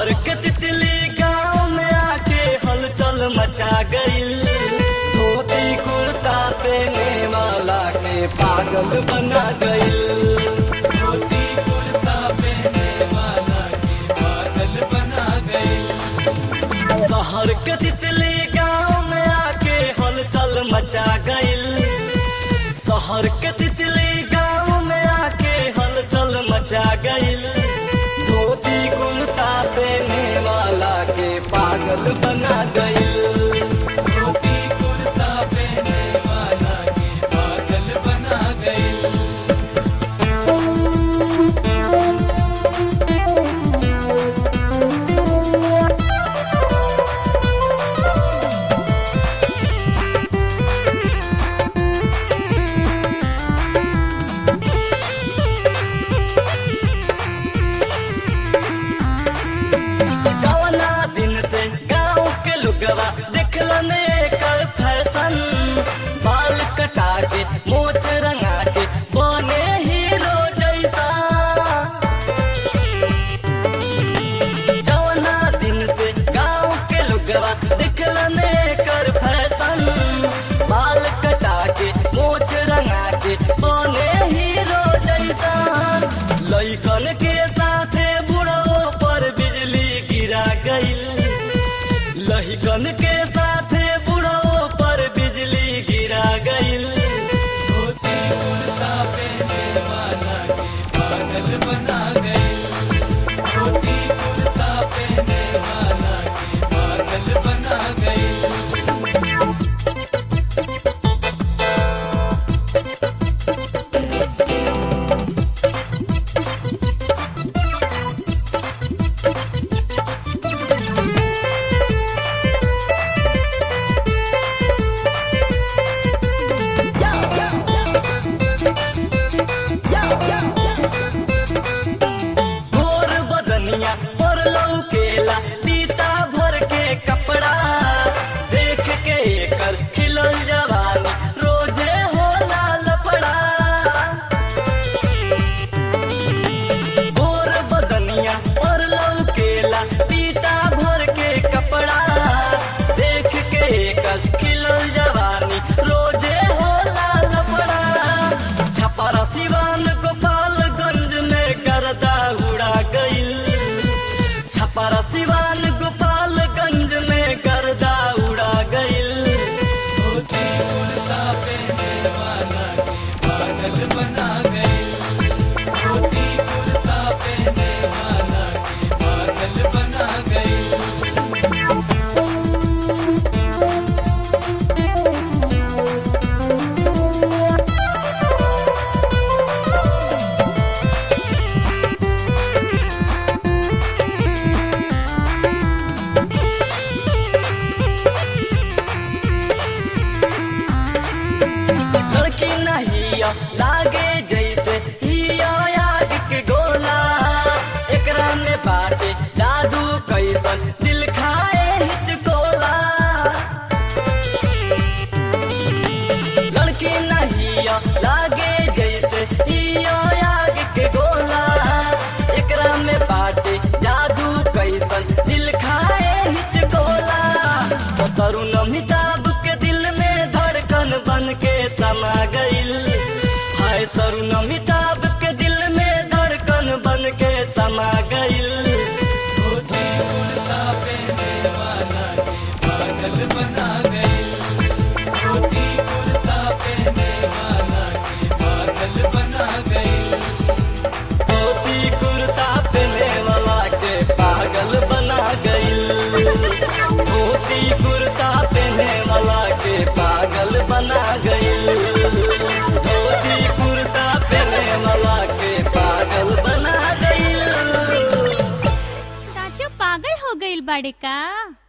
शहर के तितली गांव में आके हलचल मचा गईल धोती कुर्ता पहने वाला के पागल बना गईल धोती कुर्ता पहने वाला के पागल बना गईल शहर के तितली गांव में आके हलचल मचा गईल शहर के तितली गांव में आके हलचल मचा गईल धोती कुर्ता पहने वाला के पागल बना गईल धोती कुर्ता पहने वाला के पागल बना गईल जवना दिन से गांव के लुगवा देखलन एकर फैशन बाल कटा के मोछ रंगा के बने हीरो जैसा जवना दिन से गांव के लुगवा देखलन एकर फैशन बाल कटा के मोछ रंगा के बने हीरो जैसा लइकन के साथे बुढ़ो पर बिजली गिरा गईल लहिकन के साथे बुढ़ो पर बिजली गिरा गईल धोती कुर्ता पहने वाला के पागल बना गईल धोती कुर्ता पहने वाला के पागल बना गईल गोर बदनिया पर लौकेला पीता भर के कपड़ा देख के एकर खिलल जवानी रोजे होला लफड़ा गोर बदनिया पर लौकेला पीता भर के कपड़ा देख के एकर खिलल जवानी रोजे होला लफड़ा छपरा सिवान गोपालगंज में गर्दा उड़ा गईल छपरा सिवान गोपालगंज में गर्दा उड़ा गईल धोती कुर्ता पहने वाला के पागल बना गईल धोती कुर्ता पहने वाला के पागल बना गईल लड़की नहीं लागे जैसे हिया आग के गोला एकरा में बाटे जादू कैसन दिल खाए हिचकोला लड़की नहीं लागे जैसे हिया आग के गोला एकरा में बाटे जादू कैसन दिल खाए हिचकोला ओ तरुण अमिताभ के दिल में धड़कन बन के समा गईल हाय तरुण अमिताभ के दिल में धड़कन बन के समा गईल धोती कुर्ता पहने वाला के पागल बना गईल धोती कुर्ता पहने वाला के पागल बना गईल धोती कुर्ता पहने वाला के पागल बना गईल धोती कुर्ता पहने वाला के पागल बना गईल धोती कुर्ता पहने वाला के पागल बना गईल साचो पागल हो गईल बाड़े का